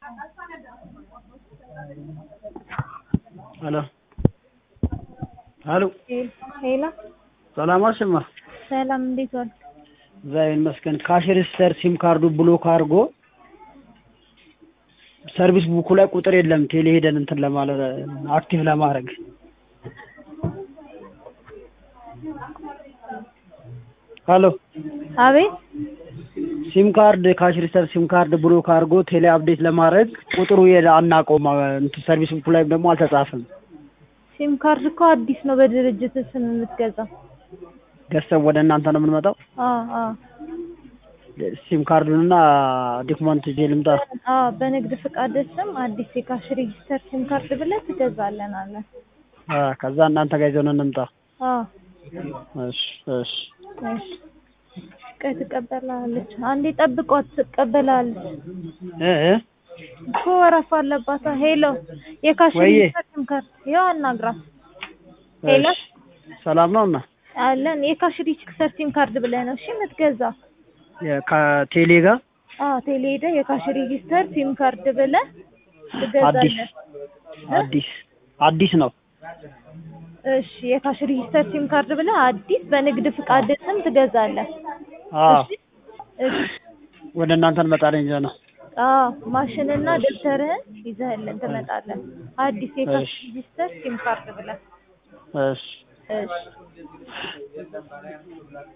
ሄሎ ሄሎ ሄሎ ሰላም አልሽማ? ሰላም እንዴት ዋልክ? እግዚአብሔር ይመስገን። ካሽ ሬጂስተር ሲም ካርዱ ብሎክ አድርጎ ሰርቪስ ቡኩ ላይ ቁጥር የለም። ቴሌ ሄደን እንትን ለማለት አክቲቭ ለማድረግ ሄሎ አቤት ሲም ካርድ ካሽ ሬጂስተር ሲም ካርድ ብሎክ አድርጎ ቴሌ አፕዴት ለማድረግ ቁጥሩ የለ አናውቀውም። እንትን ሰርቪስ ቡኩ ላይ ደግሞ አልተጻፈም። ሲም ካርድ እኮ አዲስ ነው በድርጅት ስም የምትገዛው። ገዝተን ወደ እናንተ ነው የምንመጣው። አዎ አዎ ሲም ካርዱንና ዶክመንት ይዤ ልምጣ። አዎ በንግድ ፍቃድ ስም አዲስ የካሽ ሬጂስተር ሲም ካርድ ብለህ ትገዛለን አለ። አ ከዛ እናንተ ጋር ይዘን እንምጣ። አዎ እሺ እሺ እሺ ቆይ ትቀበላለች። አንዴ ጠብቋት ትቀበላለች እ እ እኮ ወረፋ አለባት። ሄሎ የካሽ ወይዬ። ሬጂስተር ሲም ካርድ ያው አናግራት። ሄሎ እሺ ሰላም ነው እና አለን የካሽ ሬጂስተር ሲም ካርድ ብለህ ነው እሺ የምትገዛው? ከቴሌ ጋር አዎ ቴሌ ሄደህ የካሽ ሬጂስተር ሲም ካርድ ብለህ አዲስ ትገዛለህ። አዲስ አዲስ ነው። እሺ የካሽ ሬጂስተር ሲም ካርድ ብለህ አዲስ በንግድ ፍቃድ ስም ትገዛለህ። አዎ እሺ እሺ ወደ እናንተ እንመጣለን ይዘን ነው። አዎ ማሽንና ደብተርህን ይዘህልን ትመጣለህ። አዲስ የካሽ እሺ። ሬጂስተር ሲም ካርድ ብለህ እሺ እሺ